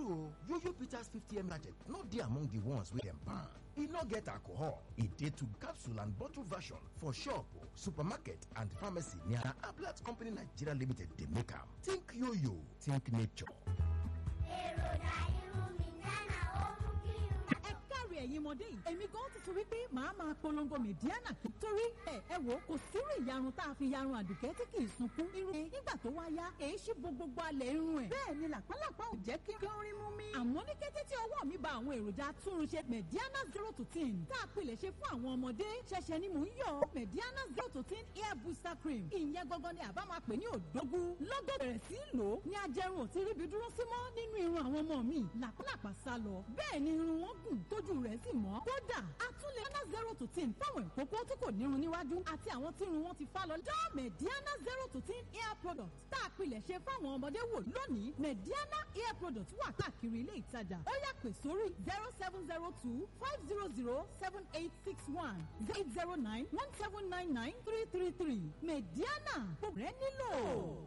true yoyo bitters 50ml sachet no dey among the ones wey dem ban e no get alcohol e dey to capsule and bottle version for shop supermarket and pharmacy near ablat company nigeria limited dey make am think yoyo think nature. èròjà irun mi gánà ó mú kí irun. ẹ káre ẹ̀yin ọmọdé yìí èmi gan ti sọ wípé màá máa polongo mẹ̀díánà torí ẹ ẹ wò kò sírú ìyarun tá a fi yarun àdùkẹ́ tí kì í sunkún irun ẹ nígbà tó wá yá èyí ṣí bo gbogbo alẹ̀ irun ẹ̀ bẹ́ẹ̀ ni làpálàpá ò jẹ́ kí kí ó rí mú mi. àmọ́ ní kété tí ọwọ́ mi ba àwọn èròjà túnrunṣe mẹ̀díánà zero to ten tá a pilẹ̀ ṣe fún àwọn ọmọdé ṣẹ̀ṣẹ̀ ni mò ń yọ mẹ̀díánà zero to ten hair booster cream ìyẹn gangan ni àbá máa pè ní òdógún lọ́gọ́ bẹ̀rẹ̀ sí í lò ó ní ajẹrun ò ti ríbi dúró sí mọ́ nínú irun àwọn ọmọ mi làpálàpá sá lọ bẹ́ẹ̀ ni irun wọn gùn tójú rẹ̀ sì mọ́ kódà a tún lè ná zero to ten fáwọn ìkókó tí kò nírun níwájú àti àwọn tí irun wọn ti fá lọ dán mẹ̀díánà zero to ten hair product tá a pilẹ̀ ṣe fáwọn ọmọdé wò lónìí mẹ̀díánà hair product wà káàkiri ilé ìtajà ó yá pè sórí zero seven zero two five zero zero seven eight six one eight zero nine one seven nine nine three three three mẹ̀díánà gbogbo rẹ̀ nílò.